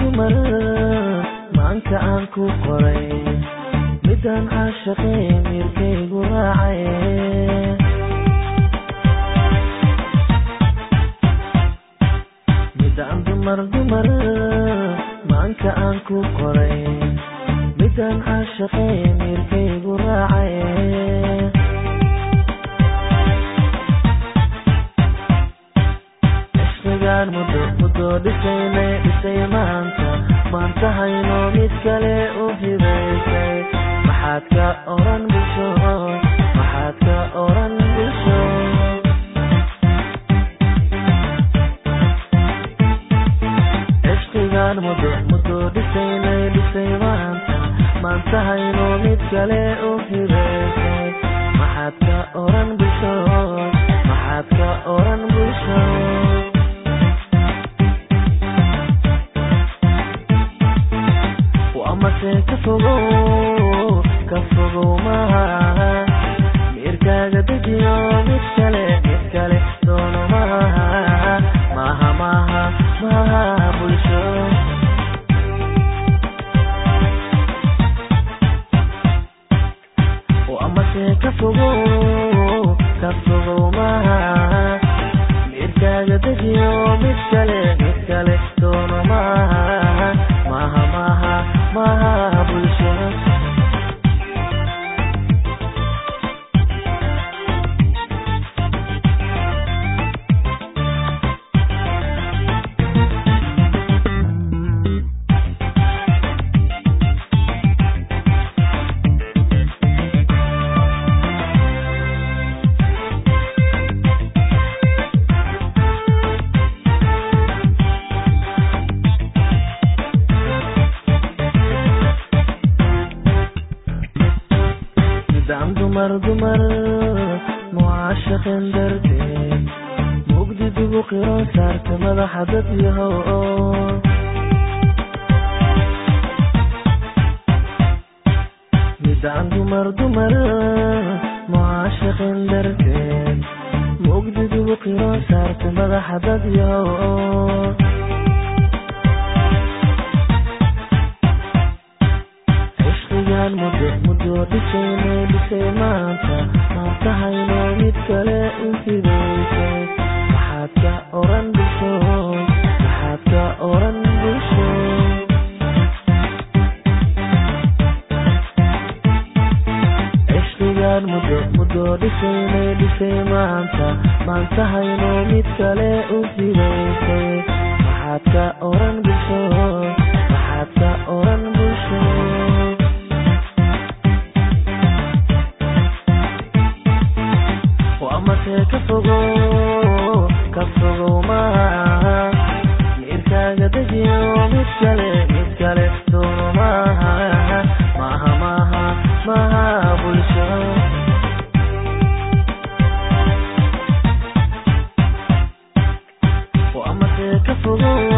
dumar maanka aan ku qoray midaan caashaqee miirkaygu raacay midaan dumar dumar maanka aan ku qoray midaan caashaqee miirkaygu raacay ishqigaan muddo muddo dhisaynay dhisay maanta maanta hayno mid kale u hibaysay maxaad ka oran bulsho maxaad ka oran bulsho ishqigaan muddo muddo dhisaynay dhisay maanta maanta hayno mid kale u hibaysay maxaad ka oran bulsho maxaad ka oran bulsho amase ka fogow ka fogow maaha miirkaaga dejiyo mid kale mid kale doono maaha maaha maaha maaha bulsho amase ka fogow ka fogow maaha miirkaaga dejiyo mid kale mid kale doono maaha maaha maaha maaha bulsho midaan dumar dumar mucaashaqin darteed mugdidugu qiro saarta madaxa dad yahow midaan dumar dumar mucaashaqin darteed mugdidugu qiro saarta madaxa dad yahow ishqigaan muddo muddo dhisaynay dhisay maanta maanta hayno mid kale u hibaysay maxaad ka oran bulsho maxaad ka oran bulsho ishqigaan muddo muddo dhisaynay dhisay maanta maanta hayno mid kale u hibaysay maxaad ka oran bulsho maxaad ka oran bulsho amase ka fogow ka fogow maaha miirkaaga dejiyo mid kale mid kale doono maaha maaha maaha maaha bulsho amase ka fogow